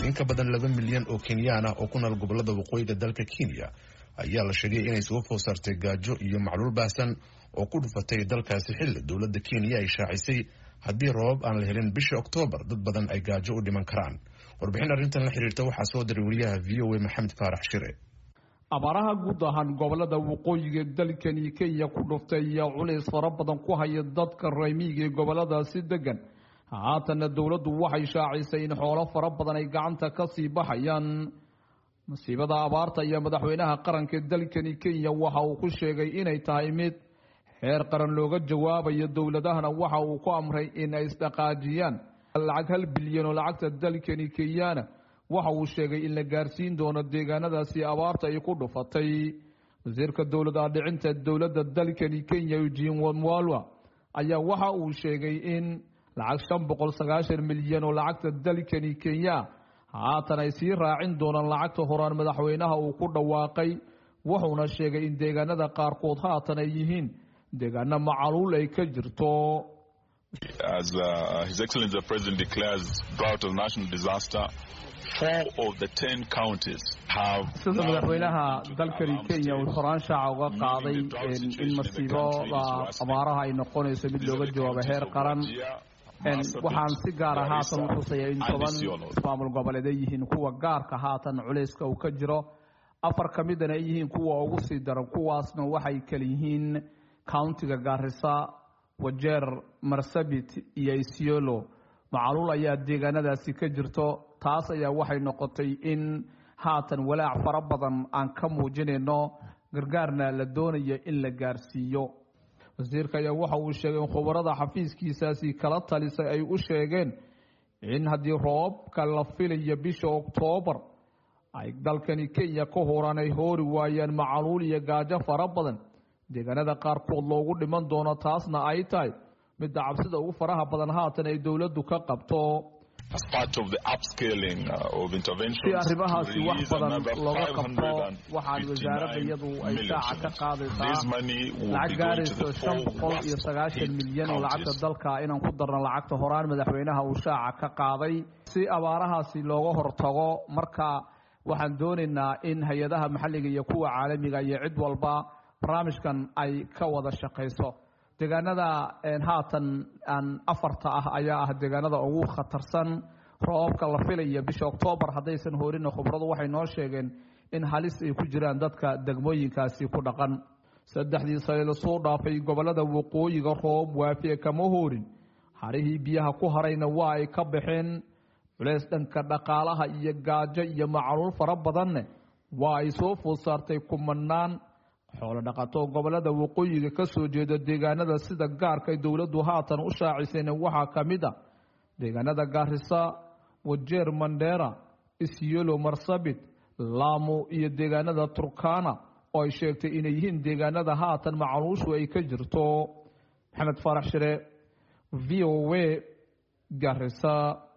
in ka badan laba milyan oo kenyaan ah oo ku nool gobolada waqooyiga dalka kenya ayaa la sheegay inay soo food saartay gaajo iyo macluul baahsan oo ku dhufatay dalkaasi xilli dowladda kenya ay shaacisay haddii roobab aan la helin bisha oktoobar dad badan ay gaajo u dhiman karaan warbixin arrintan la xiriirta waxaa soo diray wariyaha v o a maxamed faarax shire abaaraha guud ahaan gobolada waqooyiga dalkani kenya ku dhuftay ayaa culays fara badan ku haya dadka raymiiga ee goboladaasi degan haatanna dowladdu waxay shaacisay in xoolo fara badan ay gacanta ka sii baxayaan masiibada abaarta iyo madaxweynaha qaranka dalkani kenya waxa uu ku sheegay inay tahay mid xeer qaran looga jawaabayo dowladahana waxa uu ku amray in ay isdhaqaajiyaan lacag hal bilyan oo lacagta dalkani kenyana waxa uu sheegay in la gaarsiin doono deegaanadaasi abaarta ay ku dhufatay wasiirka dowlad aadhicinta dowladda dalkani kenya eugene wamwalwa ayaa waxa uu sheegay in lacag shan boqol sagaashan milyan oo lacagta dalkani kenya haatan ay sii raacin doonaan lacagta horaan madaxweynaha uu ku dhawaaqay wuxuuna sheegay in deegaanada qaarkood haatan ay yihiin deegaano macaluul ay ka jirto As uh, His Excellency the President declares drought as national disaster, four of the ten counties have. sida madaxweynaha dalkani kenya uu horaan shaaca uga qaaday in masiibada abaaraha ay noqonayso mid looga jawaabo heer qaran waxaan si gaara haatan u xusaya in toban ismaamul goboleed ay yihiin kuwa gaarka haatan culayska uu ka jiro afar ka midana ay yihiin kuwa ugu sii daran kuwaasna waxay kala yihiin countiga gaarisa wajeer marsabit iyo isiolo macaluul ayaa deegaanadaasi ka jirto taas ayaa waxay noqotay in haatan walaac fara badan aan ka muujinayno gargaarna la doonayo in la gaarsiiyo wasiirka ayaa waxa uu sheegay in khubarada xafiiskiisaasi kala talisay ay u sheegeen in haddii roobka la filayo bisha oktoobar ay dalkani kenya ka horaan ay hoori waayaan macaluul iyo gaajo fara badan deegaanada qaarkood loogu dhiman doono taasna ay tahay midda cabsida ugu faraha badan haatan ay dowladdu ka qabto si arrimahaasi wax badan looga qabto waxaan wasaaradda iyadu ay shaaca ka qaadaysaa lacag gaarayso shan boqol iyo sagaashan milyan oo lacagta dalka inaan ku darno lacagta horaan madaxweynaha uu shaaca ka qaaday si abaarahaasi looga hortago marka waxaan doonaynaa in hay-adaha maxalliga iyo kuwa caalamiga iyo cid walba barnaamijkan ay ka wada shaqayso deegaanada haatan aan afarta ah ayaa ah deegaanada ugu khatarsan roobabka la filaya bisha oktoobar haddaysan hoorina khubradu waxay noo sheegeen in halis ay ku jiraan dadka degmooyinkaasi ku dhaqan saddexdii sane lasoo dhaafay gobolada waqooyiga roob waafiye kama hoorin harihii biyaha ku harayna waa ay ka baxeen culeys dhanka dhaqaalaha iyo gaajo iyo macaluul fara badanne waa ay soo food saartay kumanaan xoolo dhaqato gobolada waqooyiga ka soo jeeda deegaanada sida gaarka dowladdu haatan u shaacisayna waxaa ka mid a deegaanada gaarisa wajeer mandheera isyelo marsabit laamo iyo deegaanada turkana oo ay sheegtay inay yihiin deegaanada haatan macaluushu ay ka jirto maxamed faarax shire v o a gaarisa